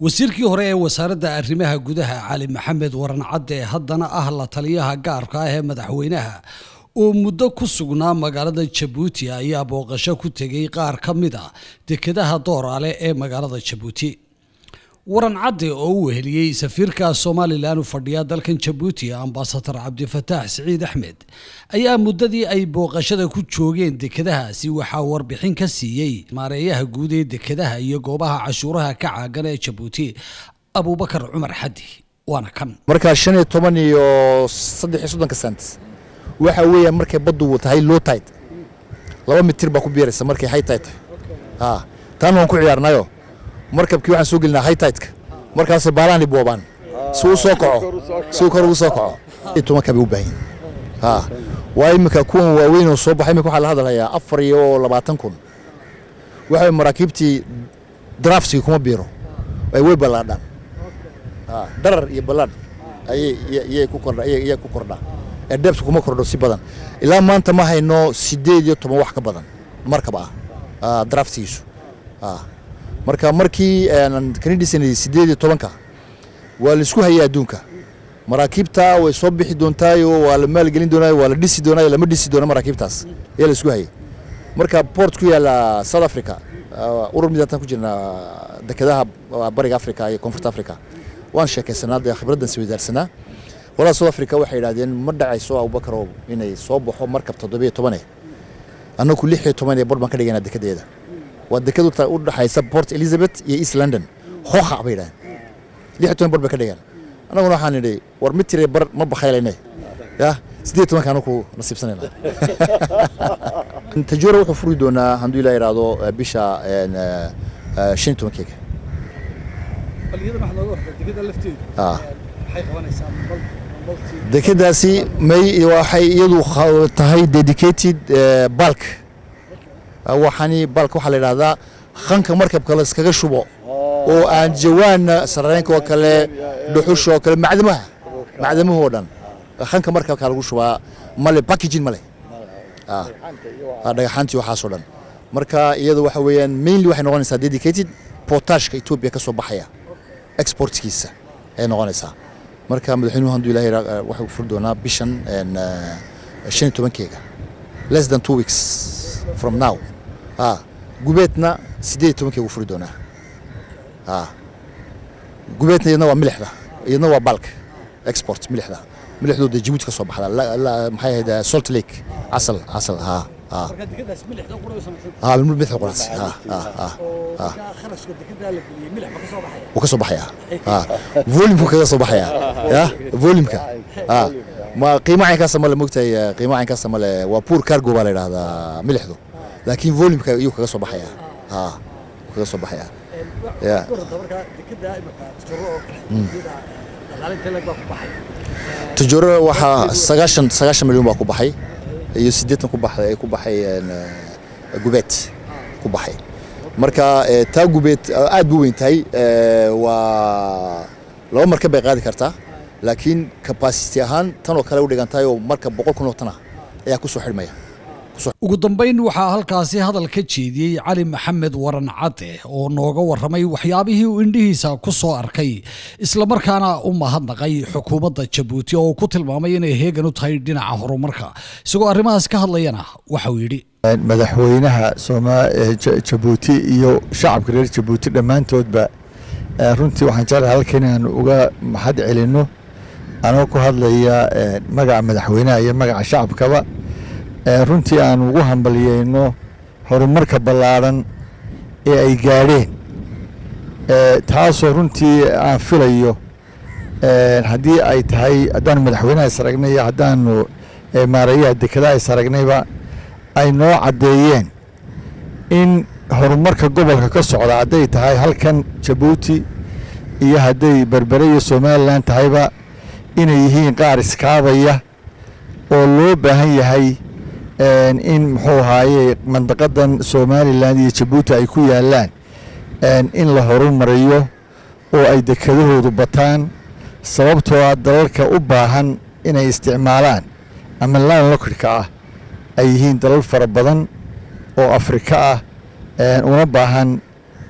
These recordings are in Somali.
wasiirkii hore ee wasaaradda arrimaha gudaha cali maxamed waran cadde ee haddana ah la taliyaha gaarka ah ee madaxweynaha oo muddo ku sugnaa magaalada jabuuti ayaa booqasho ku tegay qaar ka mid a dekedaha dooraale ee magaalada jabuuti waran cadde oo u weheliyey safiirka somalilan u fadhiya dalkan jabuuti ambasadar cabdifataax siciid axmed ayaa muddadii ay booqashada ku joogeen dekedahaasi waxaa warbixin ka siiyey maareeyaha guud ee dekedaha iyo goobaha cashuuraha ka caagan ee jabuuti abuubakar cumar xaddi waana kan markaa shan iyo toban iyo saddex iyo soddonka sent waxa weeyaan markay baddu tahay low tide laba mitir baa ku biiraysa markay high tide tahay ha taana waan ku ciyaarnayo markabkii waxaan soo gelinaa high tide-ka markaasay baalahan boobaan si uu soo kaco si uu kor ugu soo kaco iyo tobanka bay u baahan ha waa iminka kuwan waaweyn oo soo baxay iminka waxaa la hadlayaa afar iyo labaatan kun waxa maraakiibtii draftigii kuma biiro ay way ballaadhaan ha dharar iyo ballaadh ayay iyay ku kordha iyay ku kordhaa ee dheebta kuma kordho si badan ilaa maanta ma hayno sideed iyo toban wax ka badan markab ah draftigiisu marka markii kani dhisanayay sideed iyo tobanka waa la isku hayay adduunka maraakiibta way soo bixi doontaayo waa la maalgelin doonaayo waa la dhisi doonaayo lama dhisi doono maraakiibtaas ayaa la isku hayay marka port ku yaala south africa urur midaataan ku jirnaa dekedaha bariga africa iyo koonfurta africa waan sheekaysanaa dee khibraddan isweydaarsanaa walaa south africa waxay yidhahdeen ma dhacayso abubakarow inay soo baxo markab toddobiyo tobane annagu lix iyo toban ee bar baan ka dhigaynaa dekedeeda waa deked u dhaxaysa port elizabeth iyo east london hooqa bay yidhahdeen lix iyo toban bar bay ka dhigaan annaguna waxaan nidhi war mid tiree bar ma bakaylayne ya siddeed tobanka anaku nasiibsanayna tajoora wuxuu furi doonaa hadduu ilaa yidhaahdo bisha shan iyo tobankeega dekedaasi may waxay iyadu tahay dedicated balk waxaani balk waxaa la yidhahdaa khanka markabka la iskaga shubo oo aan jawaanna sarareenka oo kale dhuxusha oo kale macdamaha macdamaha oo dhan khanka markabka lagu shubaa male packaging male dhagaxaantii waxaasoo dhan marka iyadu waxa weeyaan mainly waxay noqonaysaa dedicated potashka etoobiya ka soo baxaya exportkiisa ayay noqonaysaa marka madaxweynuhu hadduu ilahay waxuu furi doonaa bishan shan iyo tobankeega less than two weeks from now ha gubeedna siddeed iyo tobankeegu furi doonaa ha gubeedna iyadna waa milixda iyadna waa balk export milixda milixdooda jabuuti ka soo baxda maxay ahayd salt lake casal casal ha ha ha milix quraas ha ha ha ha wuu ka soo baxaya ha volumku kaga soo baxaya ya volumka ha ma qiimo caynkaasa male mogtahay qiimo caynkaasa male waa poor cargo baa la yidhahdaa milixdu laakiin volumka iyuu kaga soo baxaya ha kaga soo baxaya ya tajooro waxaa sagaashan sagaashan milyan baa ku baxay iyo siddeetan ku baxay ay ku baxay gubeed ku baxay marka taa gubeed aad bu weyn tahay waa laba markab bay qaadi kartaa laakiin capacity ahaan tan oo kale u dhigan tahay oo marka boqol kun oo tan ah ayaa ku soo xidhmaya ugu dambayn waxaa halkaasi hadal ka jeediyey cali maxamed waran cadde oo nooga warramay waxyaabihii uu indhihiisa ku soo arkay islamarkaana u mahadnaqay xukuumadda jabuuti oo uu ku tilmaamay inay heegan u tahay dhinaca horumarka isagoo arrimahaas ka hadlayana waxauu yidhi madaxweynaha jabuuti iyo shacabka reer jabuuti dhammaantoodba runtii waxaan jeclahay halka inaan uga mahad celinno anoo ku hadlaya magaca madaxweynaha iyo magaca shacabkaba runtii aan ugu hambaliyeyno horumarka ballaadhan ee ay gaadheen taasoo runtii aan filayo haddii ay tahay haddaanu madaxweynaha is aragnay iyo haddaanu maareeyaha dekedaha is aragnayba ay noo caddeeyeen in horumarka gobolka ka socda hadday tahay halkan jabuuti iyo hadday berbere iyo somalilan tahayba inay yihiin qaar iskaabaya oo loo baahan yahay in muxuu ahaaye mandaqadan somalilan iyo jabuuti ay ku yaalaan in la horumariyo oo ay dekedahoodu bataan sababtoo ah dalalka u baahan inay isticmaalaan ama laan lokidhka ah ay yihiin dalal fara badan oo afrika ah una baahan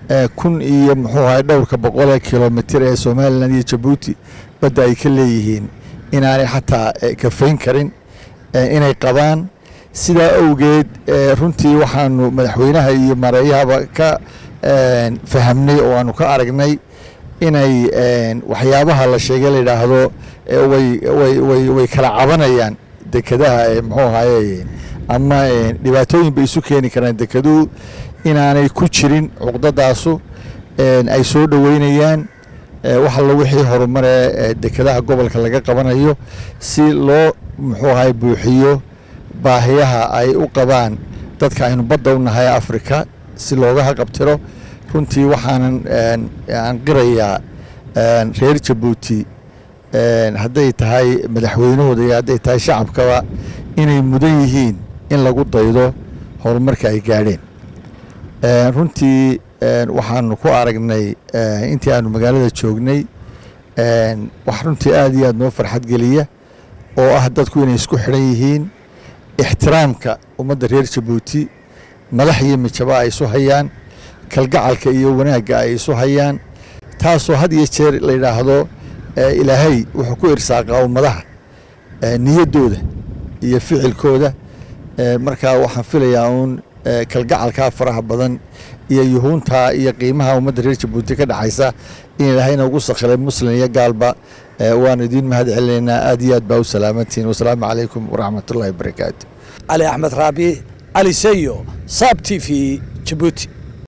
kun iyo muxuu ahay dhowrka boqolee kilomitir ee somalilan iyo jabuuti badda ay ka leeyihiin inaanay xataa kafayn karin inay qabaan sidaa awgeed runtii waxaanu madaxweynaha iyo mareeyahaba ka fahamnay oo aanu ka aragnay inay waxyaabaha la sheegay la yidhaahdo way kala cabanayaan dekadaha muxuu ahaye ama dhibaatooyin bay isu keeni karaan dekeduhu inaanay ku jirin cuqdadaasu ay soo dhoweynayaan wax allo wixii horumare dekadaha gobolka laga qabanayo si loo muxuu ahay buuxiyo baahiyaha ay u qabaan dadka aynu badda u nahay afrika si looga haqabtiro runtii waxaanan aan qirayaa reer jabuuti hadday tahay madaxweynahooda iyo hadday tahay shacabkaba inay mudan yihiin in lagu daydo horumarka ay gaadheen runtii waxaanu ku aragnay intii aanu magaalada joognay wax runtii aad iyo aad noo farxad geliya oo ah dadku inay isku xidhan yihiin ixtiraamka ummadda reer jabuuti madax iyo mijaba ay isu hayaan kalgacalka iyo wanaagga ay isu hayaan taasoo had iyo jeer la yidhaahdo ilaahay wuxuu ku irsaaqaa ummadaha niyaddooda iyo ficilkooda markaa waxaan filayaa uun kalgacalkaa faraha badan iyo yuhuuntaa iyo qiimaha ummadda reer jabuuti ka dhexaysa in ilaahayna ugu sakhiray muslim iyo gaalba waanu idiin mahad celinaynaa aad iyo aad baa u salaamantihiin wasalaamu calaykum waraxmat ullahi wabarakaatu cali axmed raabi cali seyo saab t v jabuuti